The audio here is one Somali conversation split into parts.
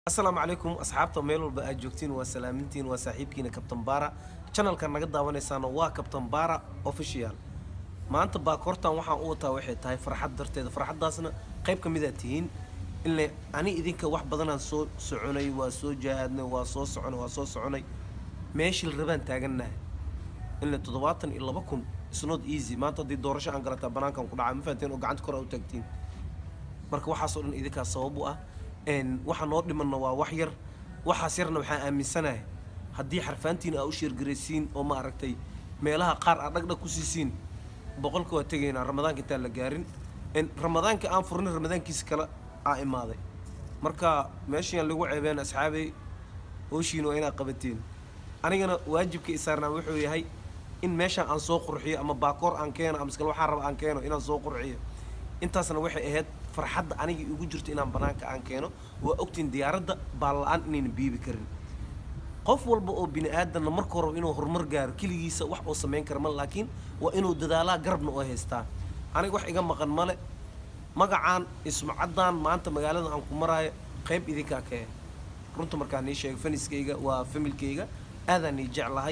asalaamu calaykum asxaabta meel walba aad joogtiin waa salaamintiin waa saaxiibkiina kabtan baara channelkan naga daawanaysaana waa kabtan baara official maanta baakoortan waxaan u wataa waxay tahay farxad darteeda farxaddaasna qayb ka midaa tihiin ile ani idinka wax badanaan soo soconay waa soo jahaadnay waa soo soconay waa soo soconay meeshii la rabaan taagannahay ile toddobaatan iyo laba kun isnot easy maanta haddii doorasho aan galataa banaankan ku dhacaa ma fahanteen oo gacanta kor aa u taagtiin marka waxaasoo dhan idinkaas sabab u ah waxa noo dhimanna waa wax yar waxaas yarna waxaan aaminsanahay haddii xarfaantiina aa u sheergaraysiin oo ma aragtay meelaha qaar aa dhagdhag ku siisiin boqolka waa tegaynaa ramadaanka intaan la gaarin ramadaanka aan furnay ramadaankiisa kale aa imaaday marka meeshaan lagu ceebeen asxaabey hooshiina waa inaad qabateen anigana waajibka isaarnaa wuxuu yahay in meeshaan aan soo qurxiyo ama baakoor aan keeno ama iskale waxaan raba aan keeno inaan soo qurxiyo intaasna waxay ahayd farxadda aniga igu jirto inaan banaanka aan keeno waa ogtiin diyaaradda baalla-aan inayna biibi karin qof walba oo bini aadanna marka horeba inuu horumar gaaro keligiisa wax oo samayn kara male laakiin waa inuu dadaalaa garabna oo haystaa aniga wax iga maqan male magacaan ismacaddan maanta magaalada aan ku maraayo qayb idinkaa ka eh runta markaan nii sheego faniskayga waa familkayga aadaan nii jeclahay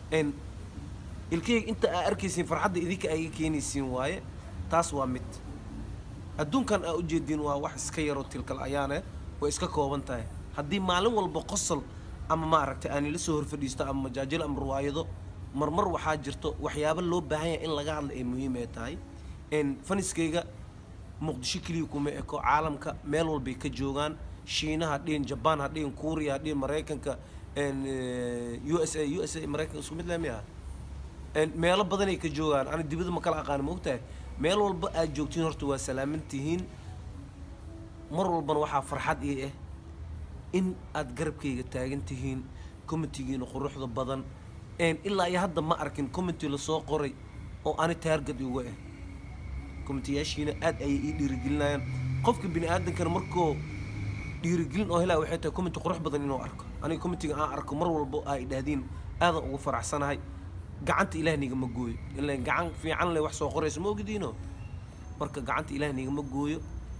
ilkayga inta aa arkaysiin farxadda idinka aa iga keenaysiin waaye taas waa mid adduunkan aa ujeediin waa wax iska yaroo tilkal ayaane way iska kooban tahay haddii maalin walba qosol ama ma aragtay aanila soo horfadhiisto ama majaajil ama ruwaayado marmar waxaa jirto waxyaabo loo baahan yahay in laga hadla ay muhiim ay tahay faniskayga muqdisho keliya kuma eko caalamka meel walbay ka joogaan shiinaha dhihin jabaan ha dhihin kuuriya ha dhihin maraykanka u s a u s a maraykanka isku mid leh miya meelo badanay ka joogaan ani dibadda ma kala aqaani ma ogtahay meel walba aad joogtiin horta waa salaaman tihiin mar walbana waxaa farxad ii ah in aad garabkayga taagan tihiin committigiina quruxda badan ilaa iyo hadda ma arkin committee lasoo qoray oo ani taargad iga ah committeeyaashiina aad ayay ii dhiirigelinayaan qofka bini aadankana markoo dhiirigelin oo helaa waxay tahay committee qurux badan inuu arko aniga committiga aan arko mar walba ay idhaahdeen aadan ugu faraxsanahay gacanta ilaah nigama gooyo ila gacan fiican le wax soo qorayso ma ogdiino marka gacanta ilaah nigama gooyo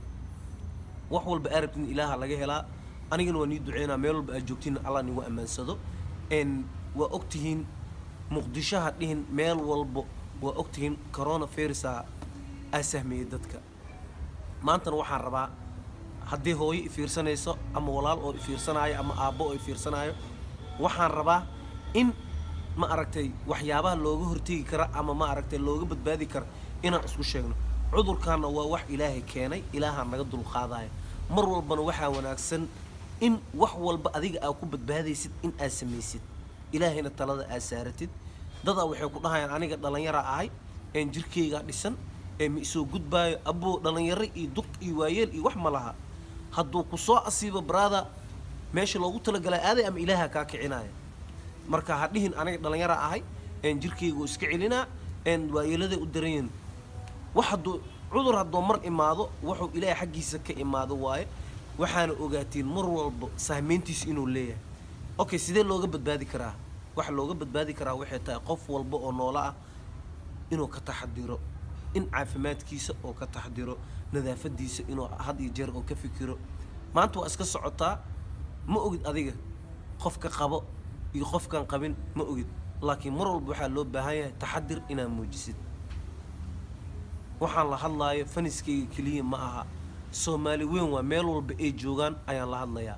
wax walba aa rabtin ilaaha laga helaa anigana waa nii duceynaa meel walba aad joogtiin allah nigu ammaansado waa ogtihiin muqdishoha dhihin meel walbo waa ogtihiin corona virusa aa sahmeeyey dadka maantana waxaan rabaa haddii hooyo ifiirsanayso ama walaal oo ifiirsanaayo ama aabbo oo ifiirsanaayo waxaan rabaa in ma aragtay waxyaabaha looga hortegi kara ama ma aragtay looga badbaadi kara inaan isku sheegno cudurkaana waa wax ilaahay keenay ilaahaa naga dulqaadaya mar walbana waxaa wanaagsan in wax walba adiga aa ku badbaadaysid in aad samaysid ilaahayna talada aad saaratid dadaa waxay ku dhahayaan aniga dhallinyara ahay een jirkaygaa dhisan ee ma isoo gudbaayo aboo dhallinyaro iyo duq iyo waayeel iyo wax ma laha hadduu ku soo asiibo baraada meesha loogu talagalaa aaday ama ilaaha kaa kicinaya marka ha dhihin aniga dhallinyara ahay een jirkaygu iska celinaa een waayeeladay u daranyihin wax hadduu cudur hadduu mar imaado wuxuu ilaahay xaggiisa ka imaado waaye waxaana ogaatiin mar walba sahmeyntiisa inuu leeyahay okay sidee looga badbaadi karaa waxa looga badbaadi karaa waxay tahay qof walba oo noolo ah inuu ka taxadiro in caafimaadkiisa oo ka taxdiro nadaafadiisa inuu had iyo jeer oo ka fikiro maanta waa iska socotaa ma ogid adiga qofka qabo iyo qofkaan qabin ma ogid laakiin mar walba waxaa loo baahan yahay taxadir inaad muujisid waxaan la hadlaayo faniskayga keliya ma aha soomaali weyn waa meel walba ay joogaan ayaan la hadlayaa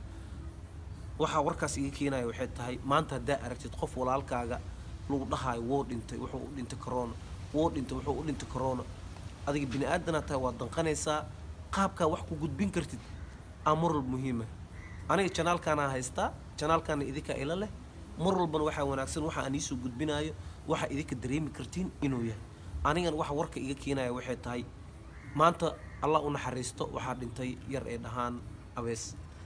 waxaa warkaas iga keenaya waxay tahay maanta haddaa aragtid qof walaalkaaga lagu dhahaayo wou dhintay wuxuu u dhintay corona wou dhintay wuxuu u dhintay corona adiga bini aadanaa tahay waad danqanaysaa qaabkaa wax ku gudbin kartid aa mar walba muhiima aniga janaalkaanaa haystaa janaalkaana idinkaa ila leh mar walbana waxaa wanaagsan waxa aan iisoo gudbinaayo waxaa idinka dareemi kartiin inuu yahay anigana waxa warka iga keenaya waxay tahay maanta allah u naxariisto waxaa dhintay yar ee dhahaan abees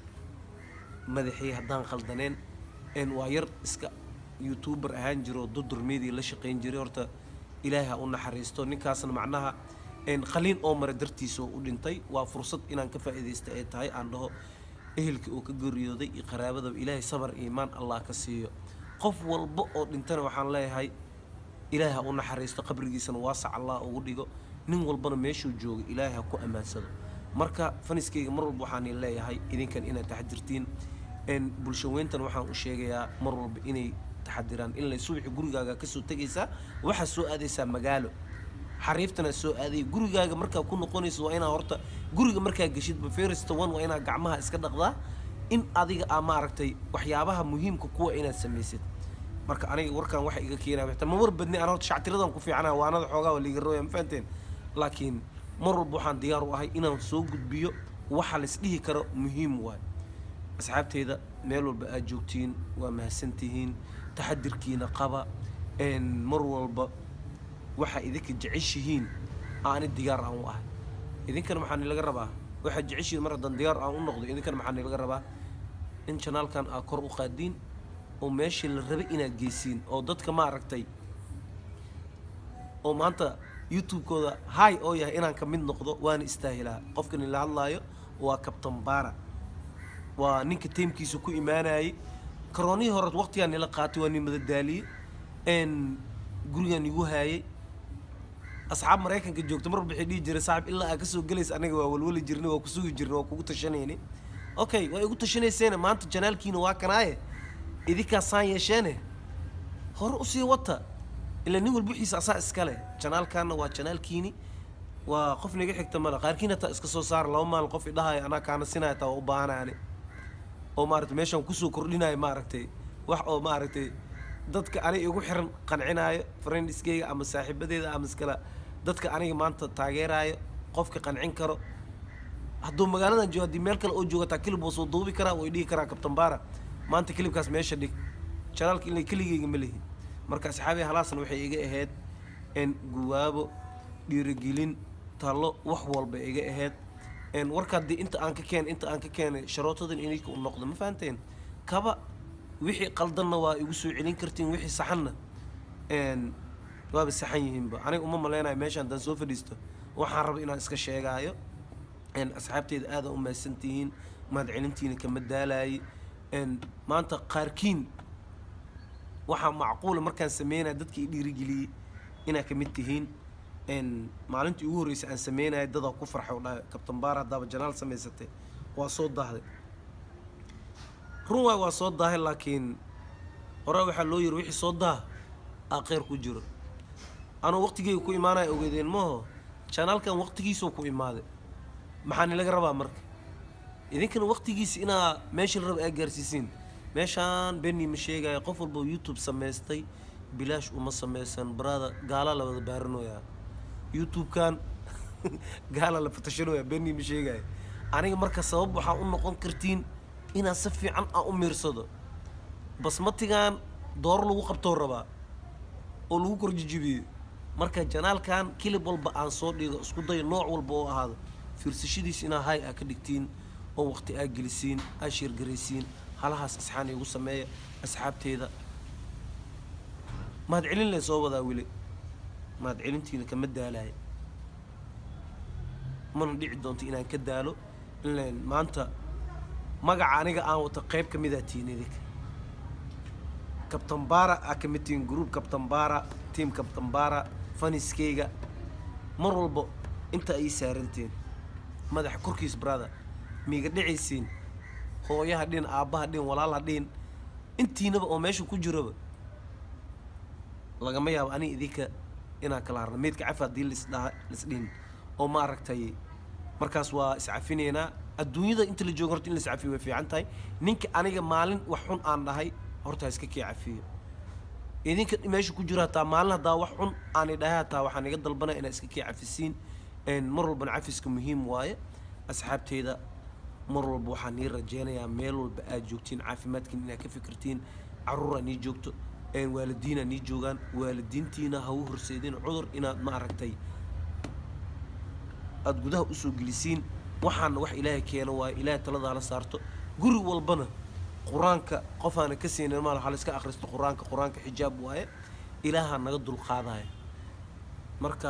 madaxii haddaan khaldaneen waa yar iska youtuber ahaan jiro dudur media la shaqayn jiray horta ilaahay ha u naxariisto ninkaasna macnaha qaliin oo mara dartiisa oo u dhintay waa fursad inaan ka faa'iidaysta ay tahay aan dhaho ehelkii oo ka geeriyooday iyo qaraabadaba ilaahay sabar iimaan allah ka siiyo qof walba oo dhintana waxaan leeyahay ilaahay ha u naxariisto qabrigiisana waasac allah ugu dhigo nin walbana meeshuu jooga ilaahay ha ku ammaansado marka faniskayga mar walba waxaan leeyahay idinkan inaad taxdirtiin een bulsho weyntan waxaan u sheegayaa mar walba inay taxadiraan in lay subaxi gurigaaga kasoo tegaysaa waxaa soo aadaysaa magaalo xariiftana soo aaday gurigaaga markaa ku noqonayso waa inaa horta guriga markaa geshidba first one waa inaa gacmaha iska dhaqdaa in adiga aa maaragtay waxyaabaha muhiimka kuwa inaad samaysid marka aniga warkan waxa iga keenaya xitaa ma war badni aan horta shactiradan ku fiicnaa waanada xoogaa waa liiga rooya ma fahanteen laakiin mar walba waxaan diyaar u ahay inaan soo gudbiyo waxa lais dhihi karo muhiim waay asxaabteyda meel walba aad joogtiin waa mahadsantihiin taxadirkiina qaba een mar walba waxaa idinka jeceshihiin aani diyaar aan u ahay idinkana maxaa nilaga rabaa waxaad jeceshihiin mar haddaan diyaar aan u noqdo idinkana maxaa nilaga rabaa in janaalkan aa kor u qaadiin oo meeshii la rabay inaad geysiin oo dadka maaragtay oo maanta youtube-kooda hay oo yahay inaan ka mid noqdo waana istaahilaa qofka nila hadlaayo waa kabtan baara waa ninka teemkiisa ku imaanayay karoonihii hore waqtigaa nila qaatay waa nin madadaaliyey n gurigaan igu haayay asxaab maraykanka joogta mar walba waxay dhihi jiray saaxib ilaa aa kasoo gelaysa aniga waa walwali jirnay waa kusugi jirnay waa kugu tashanayni okay waa igu tashanayseene maanta janaalkiina waa kanaaye idinkaa saan yeesheene hore usii wata ilaa nin walba wixiisa asaa iskale janaalkaana waa janaalkiini waa qof naga xigta male qaarkiina taa iska soo saara laba maalin qof idhahayo anaa kaana sinaya taa waa u baahanaani oo maaragtay meeshaan kusoo kordhinayo maaragtay wax oo maaragtay dadka aniga igu xiran qancinaayo friendskeyga ama saaxiibadeeda ama iskala dadka aniga maanta taageeraayo qofka qancin karo hadduu magaaladan joogo haddii meel kale oo joogataa kilib waa soo duubi karaa way dhihi karaa kabtan baara maanta kilibkaas meesha dhig janaalka ilaa keligeyga ma lihi marka asxaabi halaasan waxay iga ahayd n guwaabo dhiirigelin talo wax walba iga ahayd n warka haddii inta aan ka keenay inta aan ka keenay sharootadan ininka u noqdo ma fahanteen kaba wixii qaldanna waa igu soo celin kartiin wixii saxanna n waaba saxan yihiinba aniga uma maleynayo meeshaan haddaan soo fadhiisto waxaan raba inaan iska sheegaayo n asxaabteeda aada u mahadsantihiin mahadcelintiina kama daalaayay n maanta qaarkiin waxaa macquula markaan sameynaya dadka i dhiirigeliyey inaa ka mid tihiin n maalintii ugu horreysay aan sameynaya dadaa ku farxay oo dhahay kabtan baar haddaaba janaal samaysatay waa soo daahday run waay waa soo daahay laakiin hore waxaa loo yiri wixii soo daah aa kheyr ku jiro anuu waqtigeyga ku imaanaya ogeedeen maho janaalkan waqtigiisuu ku imaaday maxaa nilaga rabaa marka idinkana waqtigiisa inaa meesha la raba aa gaarsiisiin meeshaan benni ma sheegaya qof walba youtube samaystay bilaash uma samaysan barada gaala la wada baaranooyaa youtube-kan gaala la fatashanoyaa benni ma sheegaya aniga marka sabab waxaa u noqon kartiin inaan si fiican aan u miirsado basmatigan door lagu qabtoo rabaa oo lagu korjijibiyo marka janaalkan kilib walba aan soo dhigo isku dayo nooc walba oo ahaado fiirsashadiis inaa hay aa ka dhigtiin oo waqti aa gelisiin aa sheergaraysiin halahaas asxaan igu sameeya asxaabteeda mahadcelin lee soo wadaa weli mahadcelintiina kama daalaaya mana dhici doonto inaan ka daalo ileen maanta magaca aniga aan wato qayb ka midaa tihiin idinka kabtan baara aa ka mid tihiin group kabtan baara team kabtan baara faniskeyga mar walba inta ay saarantiin madaxa korkiis brother miiga dhicaysiin hooyaha dhin aabbaha dhin walaalaha dhin intiinaba oo meesha ku jiraba lagama yaabo aniga idinka inaan kala harno meydka cafi haddii lisdhaa lisdhin oo ma aragtay markaas waa iscafinaynaa adduunyada inta la joogo horta in la iscafiyo way fiican tahay ninka aniga maalin wax xun aan dhahay horta ha iska kii cafiyo idinka meesha ku jiro hataa maalin haddaa wax xun aan idhahay hataa waxaan iga dalbanaya inaad iska kii cafisiin mar walbana cafiska muhiim waaye asxaabteyda mar walba waxaan nii rajeynayaa meel walba aad joogtiin caafimaadkiin inaad ka fikirtiin caruuraa nii joogto waalidiinaa nii joogaan waalidiintiina ha u horseedin cudur inaad ma aragtay aada gudaha usoo gelisiin waxaana wax ilaahay keeno waaye ilaahay talada hala saarto guri walbana qur-aanka qofaana ka siinin maal waxaa la iska akhristo qur-aanka qur-aanka xijaab waaye ilaahaa naga dulqaadaya marka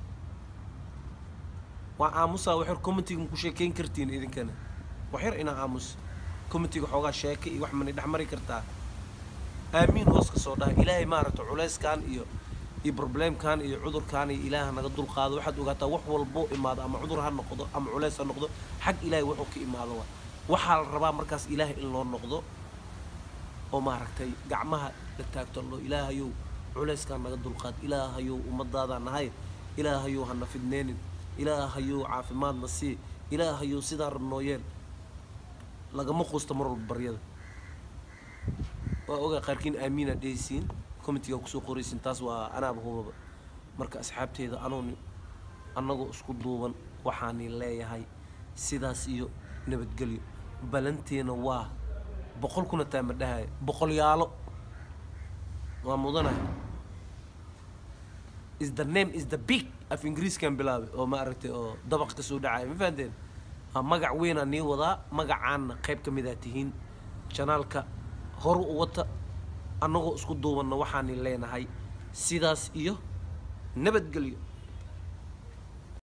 waa aamusaa waxyar commentiga ku sheekeyn kartiin idinkana waxyar inaa aamus commentiga xoogaa sheeke iyo wax mani dhex mari kartaa aamiin hoos ka soo dhaha ilaahay maaragta culayskan iyo iyo problemkan iyo cudurkan iyo ilaaha naga dulqaado waxaad ogaataa wax walbo imaado ama cudur ha noqdo ama culays ha noqdo xag ilaahay wuxuu ka imaado waa waxaa la rabaa markaas ilaahay in loo noqdo oo maaragtay gacmaha la taagto allo ilaahayow culayskaa naga dulqaad ilaahayow ummadaadaa nahay ilaahayow hana fidneenin ilaahayow caafimaadna sii ilaahayow sidaa rabnoo yeel lagama quusta mar walba baryada waa ogaa qaarkiin aamiina dhehaysiin committeega kusoo qoraysiin taas waa anaaba hubaba marka asxaabteeda anooni annagoo isku duuban waxaani leeyahay sidaas iyo nabadgelyo balanteena waa boqol kuna taa ma dhahaya boqolyaalo waa mudanahay is the name is the big af ingiriiskan bilaabay oo ma aragtay oo dabaq ka soo dhacaya ma fahanteen waa magac weynaa nii wadaa magacaanna qayb ka midaa tihiin janaalka horu u wata annagoo isku duubanna waxaani leenahay sidaas iyo nabadgelyo